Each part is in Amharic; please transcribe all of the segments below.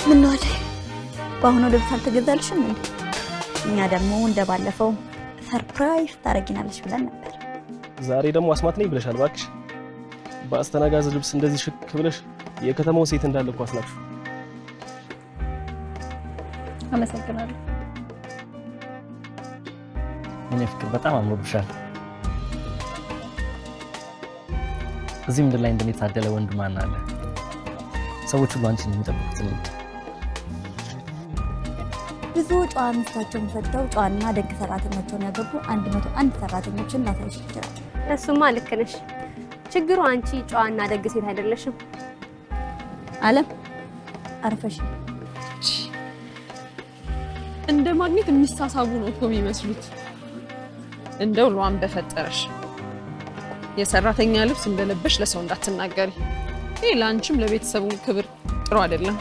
ምን ነው አደይ፣ በአሁኑ ልብስ አልተገዛልሽም እንዴ? እኛ ደግሞ እንደባለፈው ሰርፕራይዝ ታረጊናለሽ ብለን ነበር። ዛሬ ደግሞ አስማት ነኝ ብለሻል። እባክሽ በአስተናጋዝ ልብስ እንደዚህ ሽክ ብለሽ የከተማው ሴት እንዳለ እኮ አስናቅሹ። አመሰግናለሁ። የኔ ፍቅር በጣም አምሮብሻል። እዚህ ምድር ላይ እንደኔ የታደለ ወንድ ማን አለ? ሰዎች ሁሉ አንቺን የሚጠብቁት እኔ ነኝ። ብዙ ጨዋ ሚስታቸውን ፈተው ጨዋና ደግ ሰራተኞቻቸውን ያገቡ አንድ መቶ አንድ ሰራተኞችን ላሳይሽ ይችላል። እሱማ ልክ ነሽ። ችግሩ አንቺ ጨዋና ደግ ሴት አይደለሽም። አለም አርፈሽ እንደ ማግኘት የሚሳሳቡ ነው እኮ የሚመስሉት። እንደው ሏን በፈጠረሽ የሰራተኛ ልብስ እንደለበሽ ለሰው እንዳትናገሪ። ይህ ለአንቺም ለቤተሰቡ ክብር ጥሩ አይደለም።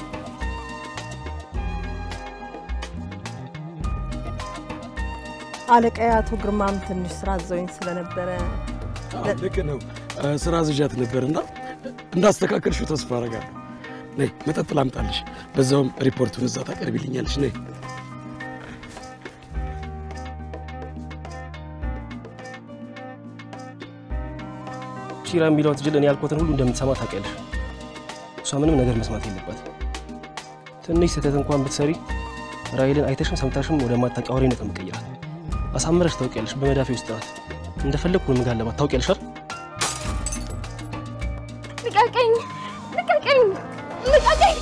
አለቃዬ አቶ ግርማም ትንሽ ስራ አዘውኝ ስለነበረ ልክ ነው። ስራ ዝዣት ነበርና እንዳስተካከልሽው ተስፋ አደርጋለሁ። ነይ መጠጥ ላምጣልሽ፣ በዛውም ሪፖርቱን እዛ ታቀርቢልኛለሽ። ነይ ቺራ የሚለውን ትጅል እኔ ያልኩትን ሁሉ እንደምትሰማ ታውቂያለሽ። እሷ ምንም ነገር መስማት የለባትም። ትንሽ ስህተት እንኳን ብትሰሪ ራሔልን አይተሽም ሰምተሽም ወደማታውቂ አውሬነት ነው የምትቀይራት። አሳምረሽ ታውቂያለሽ። በመዳፌ ውስጥ ናት። እንደፈለግኩ ነው የምጋለባት። ታውቂያለሽ አይደል? ልቀቀኝ! ልቀቀኝ! ልቀቀኝ!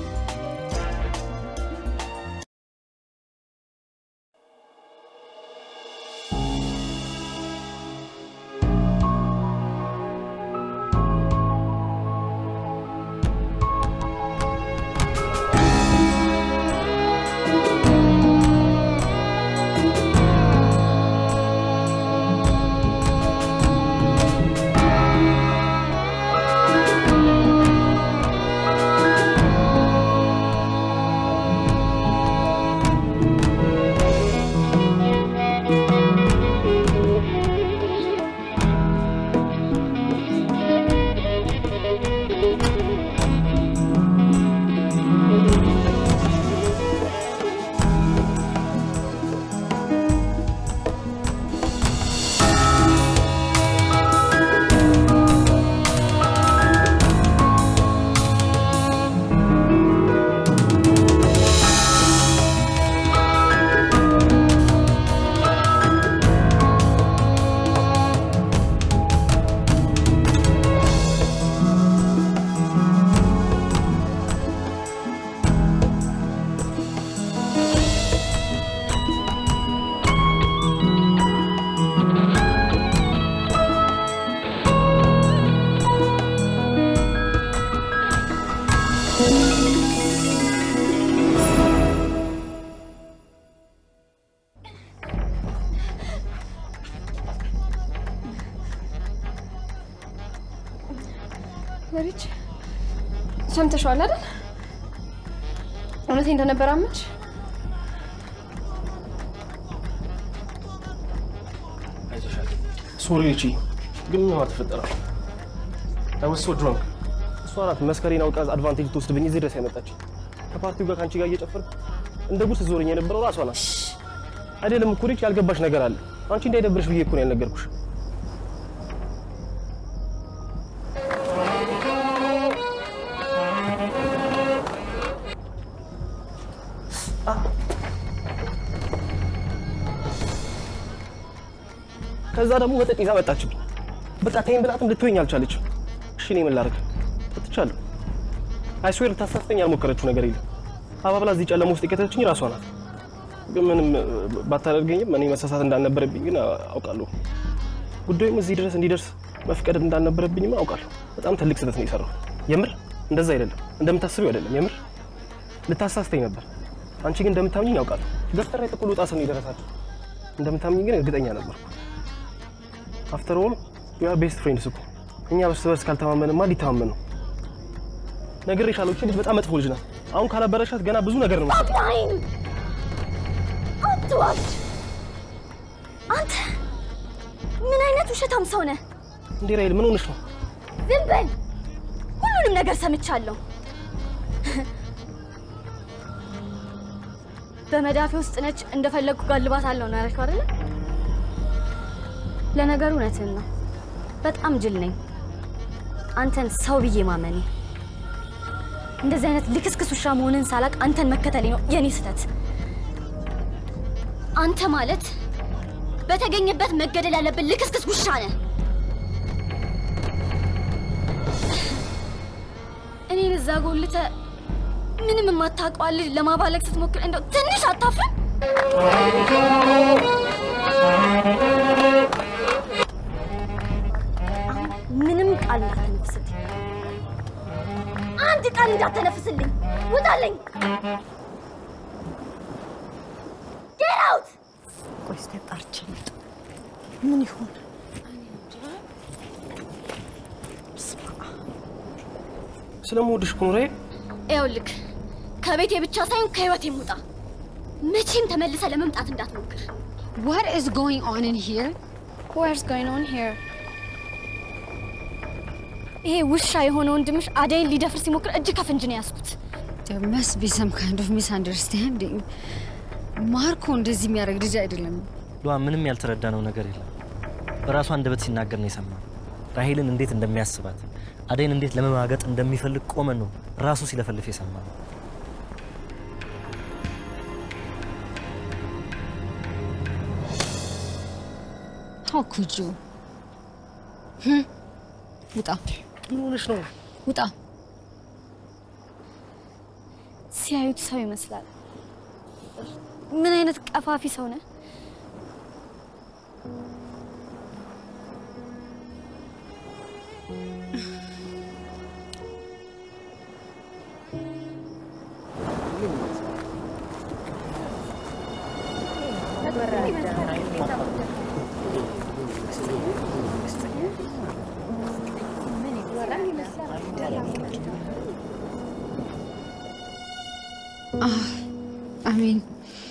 መሪች ሰምተሽዋል አይደል? እውነቴ እንደነበረ አመንሽ? ሶሪ እቺ ግን ምን ተፈጠረ? አይ ዋስ ሶ ድራንክ። እሷ ናት መስከሬን አውቃ አድቫንቴጅ ትወስድብኝ እዚህ ድረስ ያመጣች። ከፓርቲው ጋር ከአንቺ ጋር እየጨፈርኩ እንደ ጉድ ስትዞረኝ የነበረው ራሷ ናት። አይደለም እኮ ልጅ ያልገባሽ ነገር አለ። አንቺ እንዳይደብርሽ ብዬ እኮ ነው ያልነገርኩሽ። ከዛ ደግሞ መጠጥ ይዛ መጣችብኝ። በቃ ተይኝ ብላትም ልትወኝ አልቻለችም። እሺ እኔ ምን ላድርግ? ጠጥቻለሁ። አይስዌር ልታሳስተኝ ያልሞከረችው ነገር የለም። አባብላ እዚህ ጨለማ ውስጥ የከተተችኝ ራሷ ናት። ግን ምንም ባታደርገኝም እኔ መሳሳት እንዳልነበረብኝ ግን አውቃለሁ። ጉዳዩም እዚህ ድረስ እንዲደርስ መፍቀድ እንዳልነበረብኝም አውቃለሁ። በጣም ትልቅ ስህተት ነው የሰራው። የምር እንደዛ አይደለም፣ እንደምታስቢው አይደለም። የምር ልታሳስተኝ ነበር። አንቺ ግን እንደምታምኝኝ አውቃለሁ። ገፍተራ የጥቁል ውጣ ስም የደረሳችሁ እንደምታምኝ ግን እርግጠኛ ነበርኩ። አፍተር ኦል ዩ አር ቤስት ፍሬንድስ እኮ እኛ እርስ በርስ ካልተማመንማ ሊተማመን ነው። ነግሬሻለሁ፣ እቺ ልጅ በጣም መጥፎ ልጅ ናት። አሁን ካላበረሻት ገና ብዙ ነገር ነው የምትሰራው። አትዋኝ፣ አትዋሽ። አንተ ምን አይነት ውሸታም ሰው ነህ? እንዴ ራይል ምን ሆነሽ ነው? ዝም በል። ሁሉንም ነገር ሰምቻለሁ። በመዳፌ ውስጥ ነች፣ እንደፈለግኩ ጋልባት አለው ነው ያልከው አይደለ? ለነገሩ እውነትህን ነው። በጣም ጅል ነኝ አንተን ሰው ብዬ ማመኔ። እንደዚህ አይነት ልክስክስ ውሻ መሆንን ሳላቅ አንተን መከተሌ ነው የኔ ስህተት። አንተ ማለት በተገኘበት መገደል ያለብን ልክስክስ ውሻ ነህ። እኔን እዛ ጎልተ ምንም የማታውቀዋል ልጅ ለማባለግ ስትሞክር እንደው ትንሽ አታፍርም? አሁን ምንም ቃል እንዳትነፍስልኝ፣ አንድ ቃል እንዳትነፍስልኝ። ውጣልኝ! ጌት አውት! ቆይ እስኪ ጣርቼ ልምጣ። ምን ይሆን? ስለምወድሽ እኮ ነው ራሔል። ይኸውልህ ከቤቴ ብቻ ሳይሆን ከህይወቴም ውጣ። መቼም ተመልሰ ለመምጣት እንዳትሞክር። What is going on in here? What's going on here? ይሄ ውሻ የሆነ ወንድምሽ አደይን ሊደፍር ሲሞክር እጅ ከፍንጅ ነው ያዝኩት። There must be some kind of misunderstanding. ማርኮ እንደዚህ የሚያደርግ ልጅ አይደለም። ሉዋ ምንም ያልተረዳነው ነገር የለም። በራሱ አንደበት ሲናገር ነው የሰማነው። ራሄልን እንዴት እንደሚያስባት አደይን እንዴት ለመማገጥ እንደሚፈልግ ቆመን ነው ራሱ ሲለፈልፍ የሰማነው። How could you? Hmm? ውጣ ምን ሆነሽ ነው? ውጣ። ሲያዩት ሰው ይመስላል። ምን አይነት ቀፋፊ ሰው ነህ? አሜን።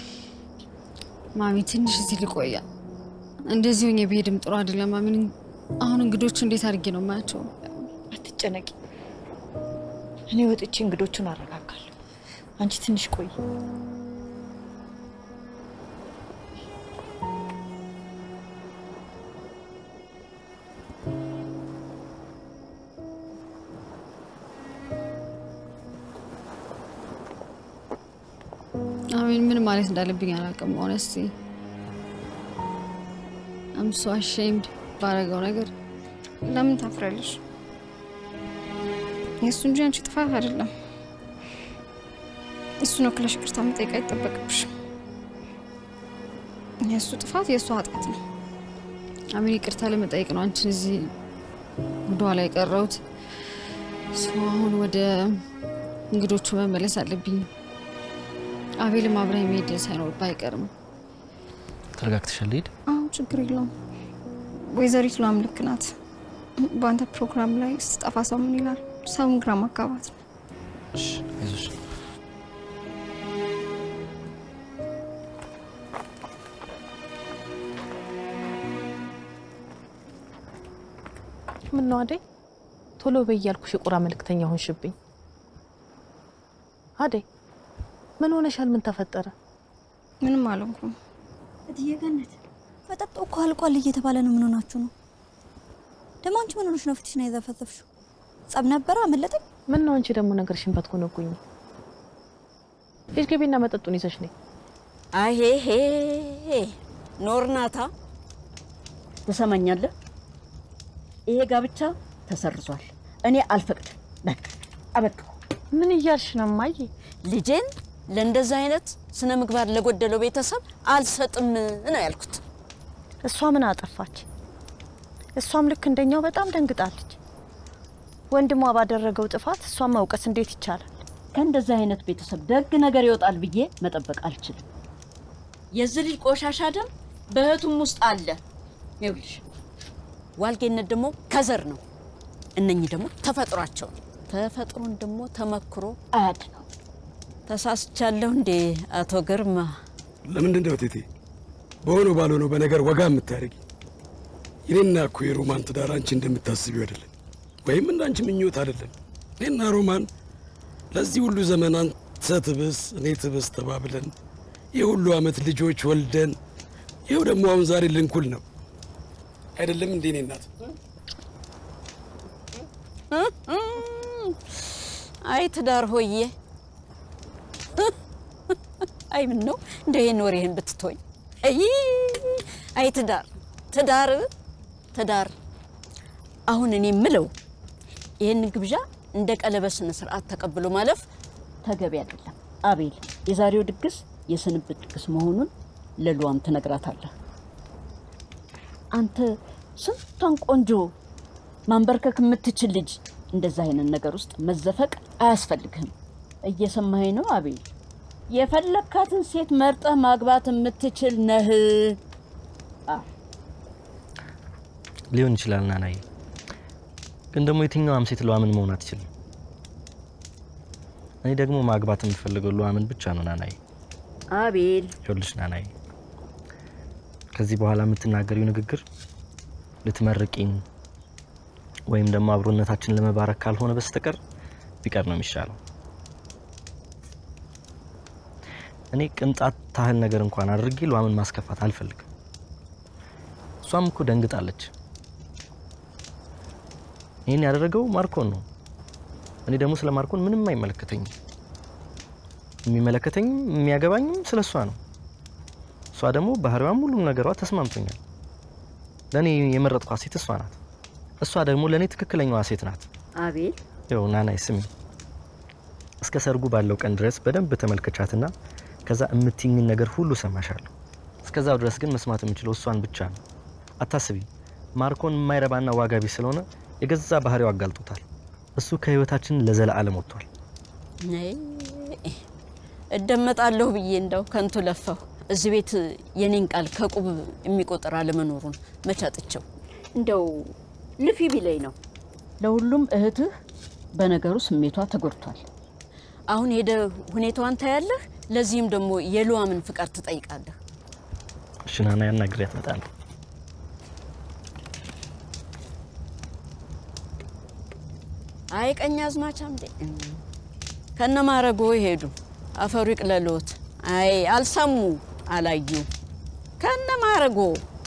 ማሚ ትንሽ እዚህ ልቆያ። እንደዚህ ሆኜ ብሄድም ጥሩ አይደለም። አሜን። አሁን እንግዶቹ እንዴት አድርጌ ነው የማያቸው? አትጨነቂ። እኔ ወጥቼ እንግዶቹን አረጋጋለሁ። አንቺ ትንሽ ቆይ። አሜን። ምን ማለት እንዳለብኝ አላውቅም። ሆነስቲ አም ሶ አሼምድ ባረገው ነገር ለምን ታፍራለሽ? የእሱ እንጂ አንቺ ጥፋት አይደለም። እሱ ነው ክለሽ ይቅርታ መጠየቅ አይጠበቅብሽም። የእሱ ጥፋት የእሱ ኃጢአት ነው። አሜን። ይቅርታ ለመጠየቅ ነው አንቺን እዚህ ወደኋላ የቀረሁት። ሰው አሁን ወደ እንግዶቹ መመለስ አለብኝ። አቤልም አብረህ መሄድ ሳይኖርብህ አይቀርም። ተረጋግተሻል? ሂድ። አዎ ችግር የለውም። ወይዘሪት ሏም ልክ ናት። በአንተ ፕሮግራም ላይ ስጠፋ ሰው ምን ይላል? ሰውን ግራ ማጋባት ነው። እሺ፣ አይዞሽ። ምን ነው አደይ፣ ቶሎ በይ እያልኩሽ የቁራ መልእክተኛ ሆንሽብኝ። አደይ ምን ሆነሻል? ምን ተፈጠረ? ምንም አልሆንኩም። እትዬ ገነት መጠጡ እኮ አልቋል እየተባለ ነው። ምን ሆናችሁ ነው ደግሞ? አንቺ ምን ሆነሽ ነው ፊትሽን የዘፈዘፍሽው? ጸብ ነበረ አመለጠኝ። ምን ነው አንቺ ደግሞ ነገርሽን ባትኮነጉኝ። ሂጅ ግቢና መጠጡን ይዘሽ ነይ። አሄሄ ኖርናታ ትሰማኛለህ? ይሄ ጋብቻ ተሰርዟል። እኔ አልፈቅድም። በቃ አበቃ። ምን እያልሽ ነው እማዬ? ልጄን ለእንደዛ አይነት ስነ ምግባር ለጎደለው ቤተሰብ አልሰጥም ነው ያልኩት። እሷ ምን አጠፋች? እሷም ልክ እንደኛው በጣም ደንግጣለች። ወንድሟ ባደረገው ጥፋት እሷን መውቀስ እንዴት ይቻላል? ከእንደዛ አይነት ቤተሰብ ደግ ነገር ይወጣል ብዬ መጠበቅ አልችልም። የዚህ ልጅ ቆሻሻ ደም በእህቱም ውስጥ አለ። ይኸውልሽ ዋልጌነት ደግሞ ከዘር ነው። እነኚህ ደግሞ ተፈጥሯቸው ነው። ተፈጥሮን ደግሞ ተመክሮ አያድ ነው። ተሳስቻለሁ እንዴ አቶ ግርማ? ለምንድን ነው ቴቴ በሆነው ባልሆነው በነገር ወጋ የምታደርጊ? እኔና እኮ የሮማን ትዳር አንቺ እንደምታስቢው አይደለም፣ ወይም እንዳንቺ ምኞት አይደለም። እኔና ሮማን ለዚህ ሁሉ ዘመን አንተ ትብስ እኔ ትብስ ተባብለን የሁሉ ዓመት ልጆች ወልደን ይኸው ደግሞ አሁን ዛሬ ልንኩል ነው አይደለም እንዴ? እኔ እናት አይ ትዳር ሆዬ፣ አይ ምን ነው እንደ ይሄን ወሬህን ብትቶኝ። አይ አይ ትዳር ትዳር ትዳር። አሁን እኔ የምለው ይህን ግብዣ እንደ ቀለበት ስነ ስርዓት ተቀብሎ ማለፍ ተገቢ አይደለም። አቤል፣ የዛሬው ድግስ የስንብት ድግስ መሆኑን ለሉዋም ትነግራታለህ። አንተ ስንቷን ቆንጆ ማንበርከክ የምትችል ልጅ እንደዛ አይነት ነገር ውስጥ መዘፈቅ አያስፈልግህም። እየሰማኸኝ ነው አቤል? የፈለግካትን ሴት መርጠህ ማግባት የምትችል ነህ። ሊሆን ይችላል ናናዬ፣ ግን ደግሞ የትኛዋም ሴት ሉዋምን መሆን አትችልም። እኔ ደግሞ ማግባት የምፈልገው ሉዋምን ብቻ ነው ናናዬ። አቤል ይኸውልሽ ናናዬ፣ ከዚህ በኋላ የምትናገሪው ንግግር ልትመርቂኝ ወይም ደግሞ አብሮነታችን ለመባረክ ካልሆነ በስተቀር ቢቀር ነው የሚሻለው። እኔ ቅንጣት ታህል ነገር እንኳን አድርጌ ሉዋምን ማስከፋት አልፈልግም። እሷም እኮ ደንግጣለች። ይህን ያደረገው ማርኮን ነው። እኔ ደግሞ ስለ ማርኮን ምንም አይመለከተኝም። የሚመለከተኝም የሚያገባኝም ስለ እሷ ነው። እሷ ደግሞ ባህሪዋም ሁሉም ነገሯ ተስማምቶኛል። ለእኔ የመረጥኳት ሴት እሷ ናት። እሷ ደግሞ ለእኔ ትክክለኛዋ ሴት ናት። አቤል ይኸው ናናይ ስሚ፣ እስከ ሰርጉ ባለው ቀን ድረስ በደንብ ተመልከቻትና ከዛ የምትይኝን ነገር ሁሉ ሰማሻለሁ። እስከዛው ድረስ ግን መስማት የምችለው እሷን ብቻ ነው። አታስቢ፣ ማርኮን የማይረባና ዋጋ ቢስ ስለሆነ የገዛ ባህሪው አጋልጦታል። እሱ ከህይወታችን ለዘላለም ወጥቷል። አይ፣ እደመጣለሁ ብዬ እንደው ከንቱ ለፋሁ። እዚህ ቤት የኔን ቃል ከቁብ የሚቆጥር አለመኖሩን መቻጥቸው እንደው ልፊ ቢለኝ ነው። ለሁሉም እህትህ በነገሩ ስሜቷ ተጎድቷል። አሁን ሄደ ሁኔታዋን ታያለህ። ለዚህም ደግሞ የሉዋምን ፍቃድ ትጠይቃለህ። እሺ ናና ያናግሪያት እመጣለሁ። አይ ቀኝ አዝማች አምዴ ከነ ማረጎ ሄዱ። አፈሩ ይቅለሎት። አይ አልሰሙ አላዩ ከነ ማረጎ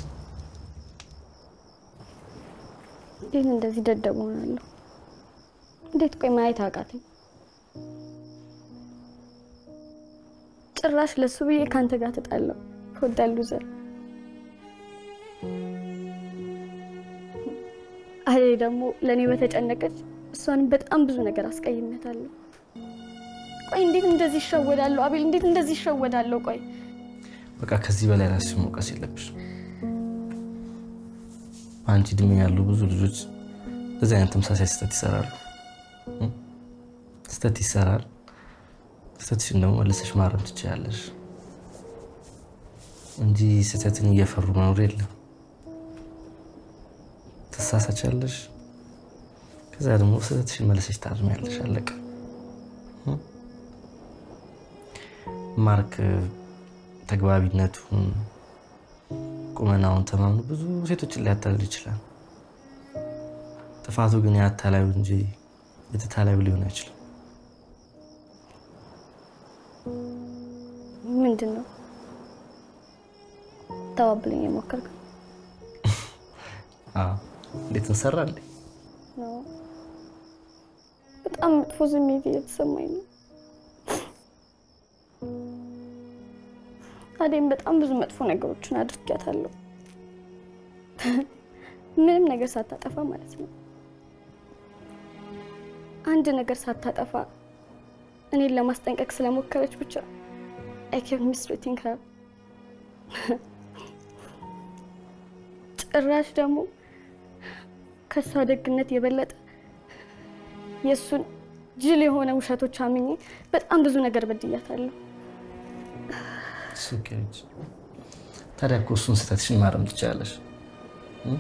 እንዴት እንደዚህ ደደብ ሆናለሁ? እንዴት ቆይ ማየት አቃተኝ? ጭራሽ ለሱ ብዬ ካንተ ጋር ተጣላሁ። ከወዳሉ ዘር አይ ደግሞ ለእኔ በተጨነቀች እሷንም በጣም ብዙ ነገር አስቀይሜያታለሁ። ቆይ እንዴት እንደዚህ ይሸወዳለሁ? አቤል እንዴት እንደዚህ ይሸወዳለሁ? ቆይ በቃ ከዚህ በላይ ራስሽ መውቀስ የለብሽም። አንቺ እድሜ ያሉ ብዙ ልጆች እንደዚህ አይነት ተመሳሳይ ስህተት ይሰራሉ። እም? ስህተት ይሰራል። ስህተትሽን ደግሞ መልሰሽ ማረም ትችያለሽ እንጂ ስህተትን እየፈሩ መኖር የለም። ትሳሳቻለሽ፣ ከዛ ደግሞ ስህተትሽን መልሰሽ ታርሚያለሽ። አለቀ። እም? ማርክ ተግባቢነቱን ቁመናውን ተማምኖ ብዙ ሴቶችን ሊያታልል ይችላል። ጥፋቱ ግን የአታላዩ እንጂ የተታላዩ ሊሆን አይችልም። ምንድን ነው ተባብለኝ የሞከርክ አዎ፣ እንዴት እንሰራ እንዴ? ነው? በጣም መጥፎ ስሜት እየተሰማኝ ነው። አዴም በጣም ብዙ መጥፎ ነገሮችን አድርጊያታለሁ። ምንም ነገር ሳታጠፋ ማለት ነው። አንድ ነገር ሳታጠፋ እኔን ለማስጠንቀቅ ስለሞከረች ብቻ አይ ኬፕት ሚስትሪቲንግ ሄር። ጭራሽ ደግሞ ከእሷ ደግነት የበለጠ የእሱን ጅል የሆነ ውሸቶች አምኜ በጣም ብዙ ነገር በድያታለሁ። ስኬች ታዲያ እኮ እሱን ስህተትሽን ማረም ትችላለሽ። እም?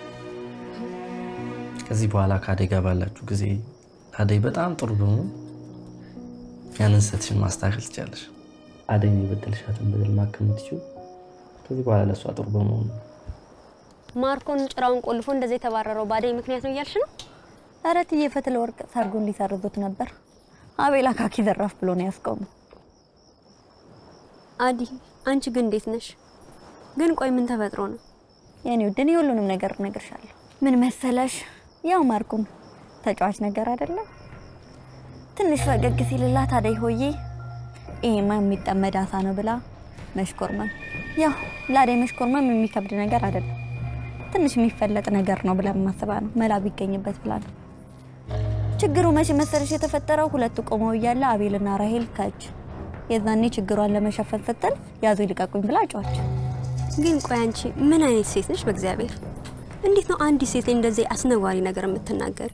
ከዚህ በኋላ ከአደይ ጋር ባላችሁ ጊዜ አደይ በጣም ጥሩ በመሆኑ ያንን ስህተትሽን ማስተካከል ትችላለሽ። አደይን የበደልሻትን በደል ማከም የምትችይው ከዚህ በኋላ ለእሷ ጥሩ በመሆኑ ነው። ማርኮን ጭራውን ቆልፎ እንደዚህ የተባረረው ባደይ ምክንያት ነው እያልሽ ነው? ኧረ እትዬ ፈትለ ወርቅ ሰርጉን ሊሰርዙት ነበር። አቤል አካኪ ዘራፍ ብሎ ነው ያስቆመው። አዲ አንቺ ግን እንዴት ነሽ? ግን ቆይ ምን ተፈጥሮ ነው? የኔ ውድ እኔ ሁሉንም ነገር እነግርሻለሁ። ምን መሰለሽ፣ ያው ማርኩም ተጫዋች ነገር አይደለም። ትንሽ ፈገግ ሲልላት አደይ ሆዬ ይሄማ የሚጠመድ አሳ ነው ብላ መሽኮርመም። ያው ለአደይ መሽኮርመም የሚከብድ ነገር አይደለም። ትንሽ የሚፈለጥ ነገር ነው ብላ ማስባ ነው መላ ቢገኝበት ብላ ነው። ችግሩ መቼ መሰለሽ የተፈጠረው ሁለቱ ቆመው እያለ አቤልና ራሄል ከች የዛኔ ችግሯን ለመሸፈን ስትል ያዙ ይልቀቁኝ ብላ ጮች። ግን ቆይ አንቺ ምን አይነት ሴት ነሽ? በእግዚአብሔር እንዴት ነው አንዲት ሴት ላይ እንደዚህ አስነዋሪ ነገር የምትናገር?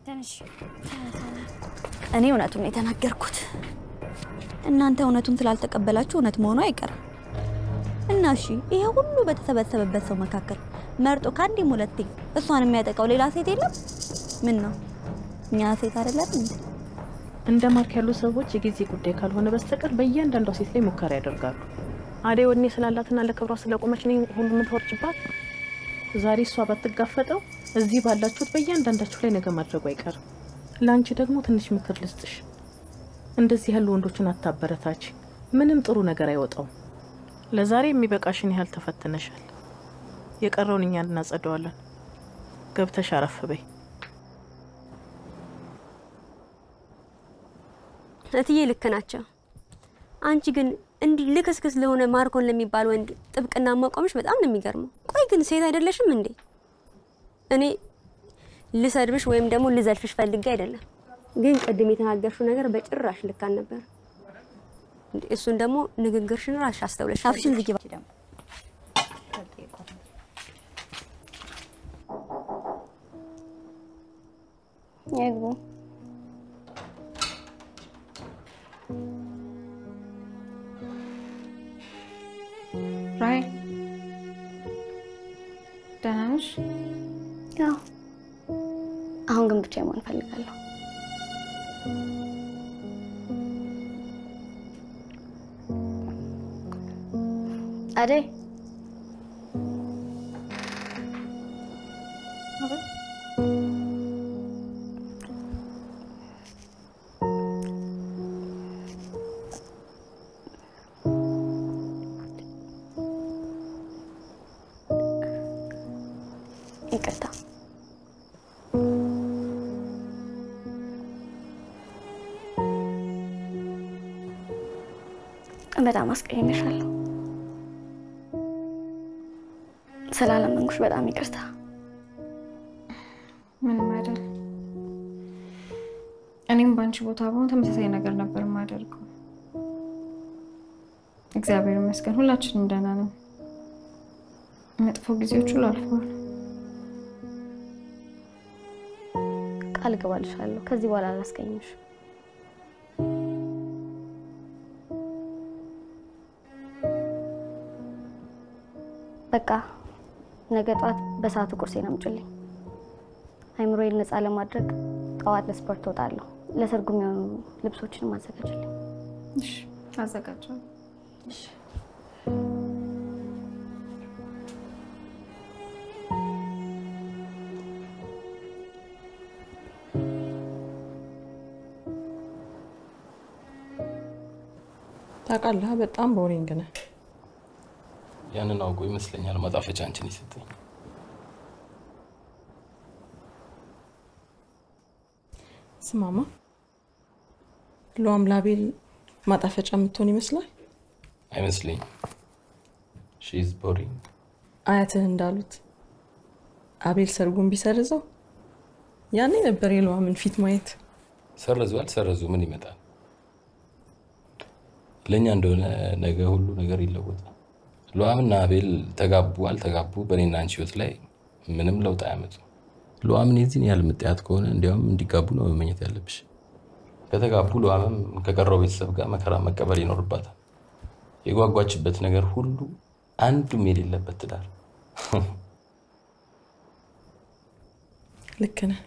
እኔ እውነቱን ነው የተናገርኩት። እናንተ እውነቱን ስላልተቀበላችሁ እውነት መሆኑ አይቀርም እና እሺ፣ ይሄ ሁሉ በተሰበሰበበት ሰው መካከል መርጦ ከአንዴም ሁለቴ እሷን የሚያጠቃው ሌላ ሴት የለም? ምን ነው እኛ ሴት አይደለም እንዴ? እንደ ማርክ ያሉ ሰዎች የጊዜ ጉዳይ ካልሆነ በስተቀር በእያንዳንዷ ሴት ላይ ሙከራ ያደርጋሉ። አደይ ወኔ ስላላትና ለክብሯ ስለቆመች ነው ሁሉ የምትወርጭባት። ዛሬ እሷ ባትጋፈጠው እዚህ ባላችሁት በእያንዳንዳችሁ ላይ ነገ ማድረጉ አይቀርም። ለአንቺ ደግሞ ትንሽ ምክር ልስጥሽ። እንደዚህ ያሉ ወንዶችን አታበረታች። ምንም ጥሩ ነገር አይወጣውም። ለዛሬ የሚበቃሽን ያህል ተፈትነሻል። የቀረውን እኛ እናጸደዋለን። ገብተሽ አረፍ በይ። እትዬ ልክ ናቸው። አንቺ ግን እንዲህ ልክስክስ ለሆነ ማርኮን ለሚባል ወንድ ጥብቅና ማቆምሽ በጣም ነው የሚገርመው። ቆይ ግን ሴት አይደለሽም እንዴ? እኔ ልሰድብሽ ወይም ደግሞ ልዘልፍሽ ፈልጌ አይደለም፣ ግን ቅድም የተናገርሽው ነገር በጭራሽ ልክ አልነበር። እሱን ደግሞ ንግግርሽን ራስሽ አስተውለሽ አፍሽን ዝጊ ባኪ ደግሞ ይግቡ። ራሄል ደህና ነሽ? ያው አሁን ግን ብቻ መሆን እፈልጋለሁ። አደይ ይቅርታ። በጣም አስቀይሜሻለሁ። ስላለመንኩሽ በጣም ይቅርታ። ምንም አይደል። እኔም በአንቺ ቦታ በሆን ተመሳሳይ ነገር ነበር የማደርገው። እግዚአብሔር ይመስገን ሁላችንም ደህና ነን። መጥፎ ጊዜዎች ሁሉ አልፈዋል። ቃል እገባልሻለሁ ከዚህ በኋላ አላስቀይምሽ። በቃ ነገ ጠዋት በሰዓቱ ቁርሴን አምጪልኝ። አይምሮዬን ነፃ ለማድረግ ጠዋት ለስፖርት እወጣለሁ። ለሰርጉ የሚሆኑ ልብሶችንም አዘጋጅልኝ። እሺ፣ አዘጋጃለሁ። ታውቃለህ፣ በጣም ቦሪንግ ነህ። ያንን አውቆ ይመስለኛል ማጣፈጫ አንቺን የሰጠኝ። ስማማ ሉዋም ላቤል ማጣፈጫ የምትሆን ይመስላል። አይመስለኝም። ሺዝ ቦሪንግ። አያትህ እንዳሉት አቤል ሰርጉን ቢሰርዘው ያኔ ነበር የሉዋምን ፊት ማየት። ሰረዙ አልሰረዙ ምን ይመጣል? ለእኛ እንደሆነ ነገ ሁሉ ነገር ይለወጣል። ሉዋምና አቤል ተጋቡ አልተጋቡ በእኔና አንቺ ህይወት ላይ ምንም ለውጥ አያመጡ። ሉዋምን የዚህን ያህል ምጥያት ከሆነ እንዲያውም እንዲጋቡ ነው መመኘት ያለብሽ። ከተጋቡ ሉዋምም ከቀረው ቤተሰብ ጋር መከራ መቀበል ይኖርባታል። የጓጓችበት ነገር ሁሉ አንዱም የሌለበት ትዳር። ልክ ነህ።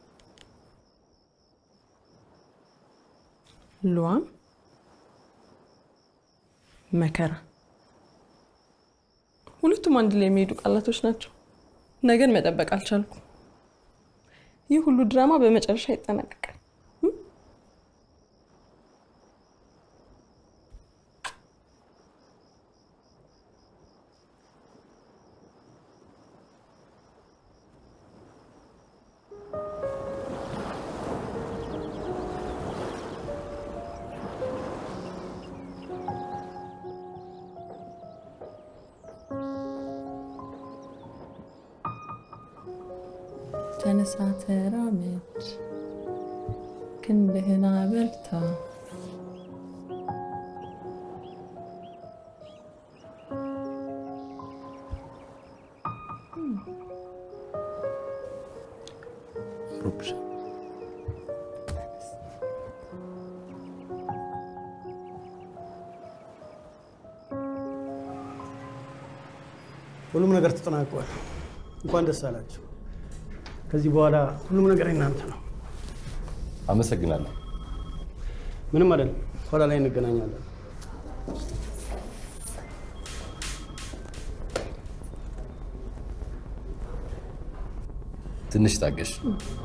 ሉዋም መከራ ሁለቱም አንድ ላይ የሚሄዱ ቃላቶች ናቸው። ነገን መጠበቅ አልቻልኩም። ይህ ሁሉ ድራማ በመጨረሻ ይጠናቀቃል። ተነሳ ተራመድ፣ ክንድህን አበርታ። ሁሉም ነገር ተጠናቋል። እንኳን ደስ አላችሁ። ከዚህ በኋላ ሁሉም ነገር እናንተ ነው። አመሰግናለሁ። ምንም አይደለም። ኋላ ላይ እንገናኛለን። ትንሽ ታገሽ።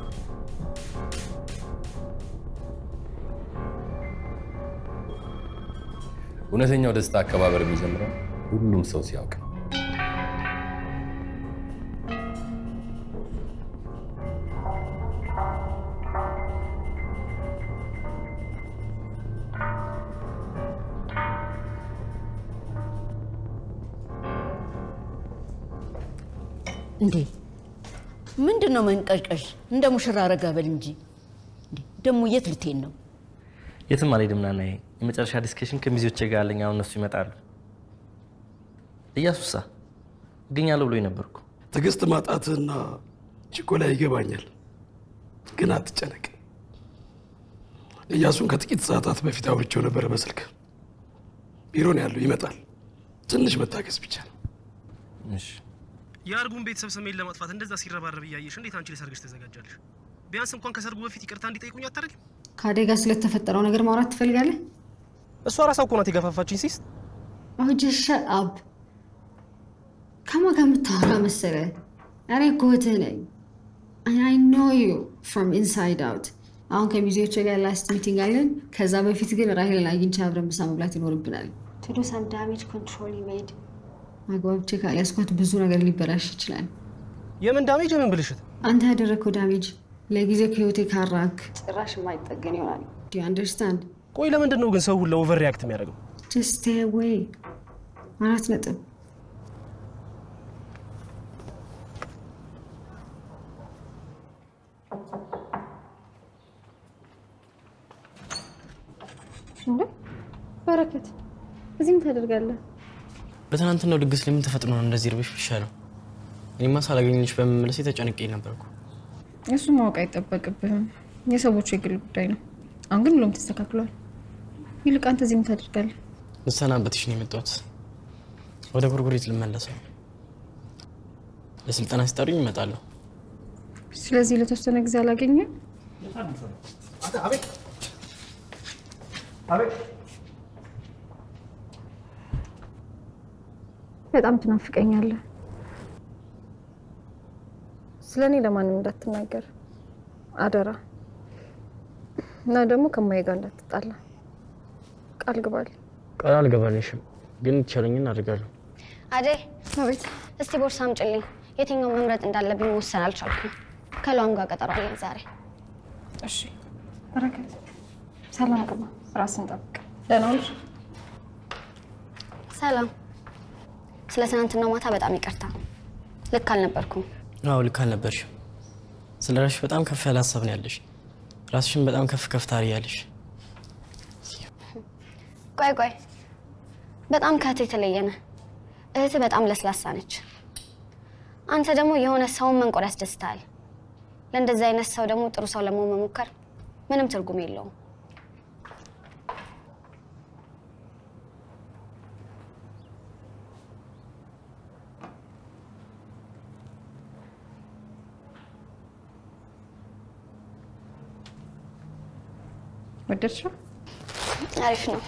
እውነተኛው ደስታ አከባበር የሚጀምረው ሁሉም ሰው ሲያውቅ ነው። እንዴ ምንድን ነው መንቀዥቀዥ? እንደ ሙሽራ ረጋ በል እንጂ። እንዴ ደግሞ የት ልትሄድ ነው? የትም አልሄድም ናናዬ። የመጨረሻ ዲስከሽን ከሚዜዎቼ ጋር አለኝ። አሁን እነሱ ይመጣሉ። እያሱሳ እገኛለሁ ብሎኝ ነበርኩ። ትዕግስት ማጣትና ችኮላ ይገባኛል፣ ግን አትጨነቅ። እያሱን ከጥቂት ሰዓታት በፊት አውርቼው ነበረ በስልክ። ቢሮ ነው ያለው፣ ይመጣል። ትንሽ መታገስ ብቻ ነው። የአርጉን ቤተሰብ ስሜን ለማጥፋት እንደዛ ሲረባረብ እያየሽ እንዴት አንቺ ለሰርግሽ ተዘጋጃለሽ? ቢያንስ እንኳን ከሰርጉ በፊት ይቅርታ እንዲጠይቁኝ አታደርጊም? ከአደጋ ስለተፈጠረው ነገር ማውራት ትፈልጋለህ? እሷ ራሷ እኮ ናት የገፋፋችኝ ሲስት። አሁን ጀስት ሸት አፕ። ከማን ጋር የምታወራ መሰለ? እኔ እኮ እህትህ ነኝ። አይ ኖ ዩ ፍሮም ኢንሳይድ አውት። አሁን ከሚዜዎቹ ጋር ላስት ሚቲንግ አለን። ከዛ በፊት ግን ራሄልን አግኝቼ አብረን ምሳ መብላት ይኖርብናል። ቱ ዱ ሰም ዳሜጅ ኮንትሮል ሜድ አግባብቼ ካልያዝኳት ብዙ ነገር ሊበላሽ ይችላል። የምን ዳሜጅ የምን ብልሽት? አንተ ያደረግከው ዳሜጅ ለጊዜው ከህይወቴ ካራክ ጭራሽ የማይጠገን ይሆናል። ዱ አንደርስታንድ? ቆይ ለምንድን ነው ግን ሰው ሁላ ኦቨር ሪያክት የሚያደርገው? ጀስት ስቴይ አዌይ። አራት ነጥብ። እንዴ በረከት፣ እዚህም ታደርጋለህ? በትናንትናው ድግስ ላይ ምን ተፈጥሮ ነው እንደዚህ ርብሽ ይሻለው? እኔማ ሳላገኝልሽ በመመለሴ ተጨንቄ ነበርኩ። እሱ ማወቅ አይጠበቅብህም። የሰዎቹ የግል ጉዳይ ነው። አሁን ግን ሁሉም ተስተካክሏል። ይልቅ አንተ እዚህ ምን ታደርጋለህ? ልሰናበትሽ ነው የመጣሁት። ወደ ጉርጉሪት ልመለስ ነው። ለስልጠና ሲጠሩኝ እመጣለሁ። ስለዚህ ለተወሰነ ጊዜ አላገኘም። በጣም ትናፍቀኛለህ። ስለ እኔ ለማንም እንዳትናገር አደራ። እና ደግሞ ከማዬ ጋር እንዳትጣላ ቃል ግባል። ቃል አልገባልሽም፣ ግን የተቻለኝን አድርጋለሁ። አደይ አቤት። እስቲ ቦርሳ አምጪልኝ። የትኛው መምረጥ እንዳለብኝ መወሰን አልቻልኩም። ከሏም ጋር ቀጠሮ አለኝ ዛሬ። እሺ በረከት፣ ሰላም ግባ። ራስን ጠብቅ። ደህና ዋልሽ? ሰላም። ስለ ትናንትናው ማታ በጣም ይቅርታ። ልክ አልነበርኩም። አዎ ልክ አልነበርሽም። ስለ ራስሽ በጣም ከፍ ያለ ሀሳብ ነው ያለሽ። ራስሽን በጣም ከፍ ከፍ ታሪያለሽ። ቆይ ቆይ፣ በጣም ከእህት የተለየ ነህ። እህትህ በጣም ለስላሳ ነች። አንተ ደግሞ የሆነ ሰውን መንቆር ያስደስታል። ለእንደዚህ አይነት ሰው ደግሞ ጥሩ ሰው ለመሆን መሞከር ምንም ትርጉም የለውም። ወደድሽው? አሪፍ ነው።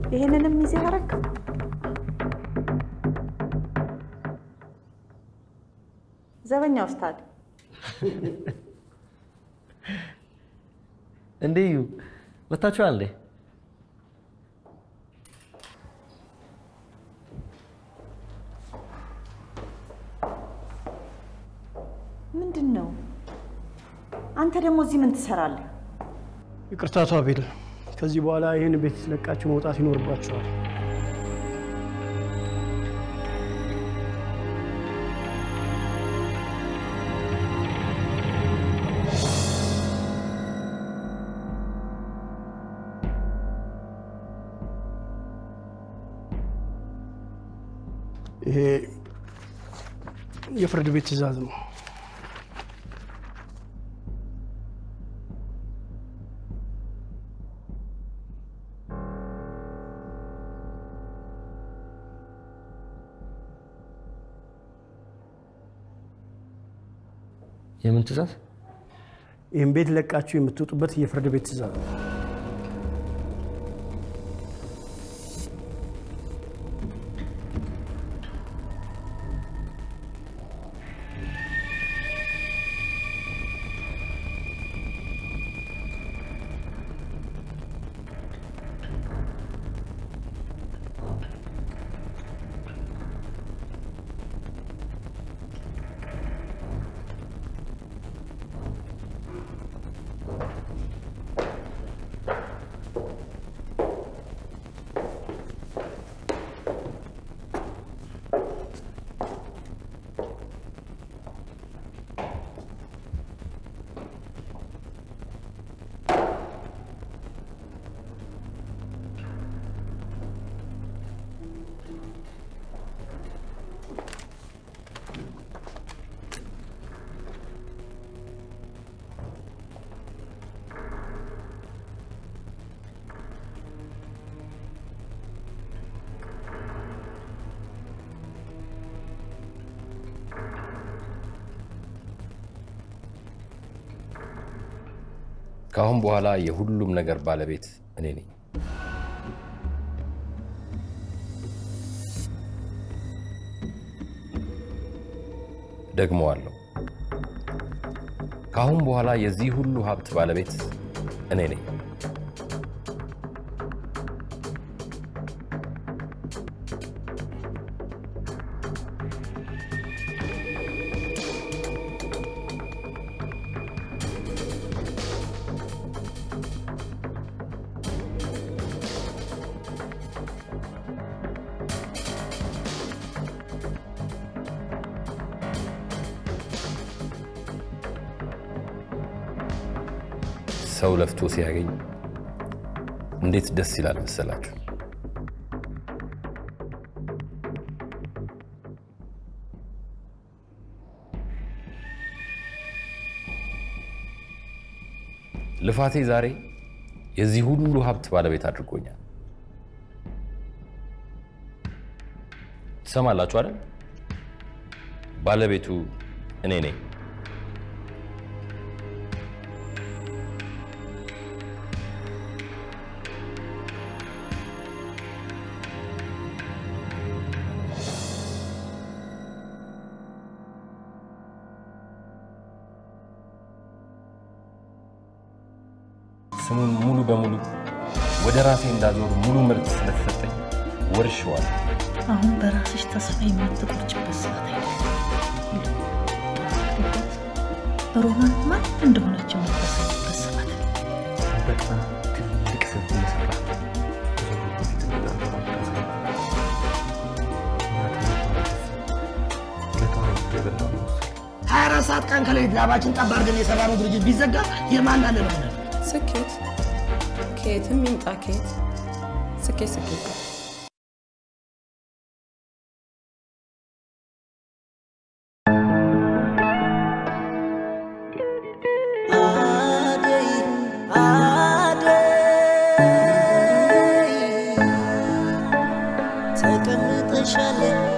ይሄንንም ሚዜ አረግ። ዘበኛ ውስታድ እንዴ እዩ መታችኋል እንዴ? ምንድን ነው? አንተ ደግሞ እዚህ ምን ትሰራለህ? ይቅርታ አቶ አቤል፣ ከዚህ በኋላ ይህን ቤት ለቃችሁ መውጣት ይኖርባችኋል። ይሄ የፍርድ ቤት ትዕዛዝ ነው። የምን ትእዛዝ? ይህን ቤት ለቃችሁ የምትወጡበት የፍርድ ቤት ትዕዛዝ ነው። ከአሁን በኋላ የሁሉም ነገር ባለቤት እኔ ነኝ። ደግመዋለሁ። ከአሁን በኋላ የዚህ ሁሉ ሀብት ባለቤት እኔ ነኝ። ሰው ለፍቶ ሲያገኝ እንዴት ደስ ይላል መሰላችሁ። ልፋቴ ዛሬ የዚህ ሁሉ ሀብት ባለቤት አድርጎኛል። ትሰማላችሁ አይደል? ባለቤቱ እኔ ነኝ። ስሙን ሙሉ በሙሉ ወደ ራሴ እንዳዞር ሙሉ ምርት ስለተሰጠኝ ወርሼዋል። አሁን በራስሽ ተስፋ የማትቆርጭበት ሰዓት አይደለም። ሮማን ማን እንደሆነች የምታሳይበት ሰዓት ነው። በጣም ትልቅ ስህተት እየሰራ ሀያ አራት ሰዓት ቀን ከሌሊት ላባችን ጠብ አድርገን የሰራነው ድርጅት ቢዘጋ የማን አለ ብለህ ነው? ስኬት ከየትም ይምጣ ከየት ስኬት ስኬት ነው። አደይ አደይ ተቀምጠሻል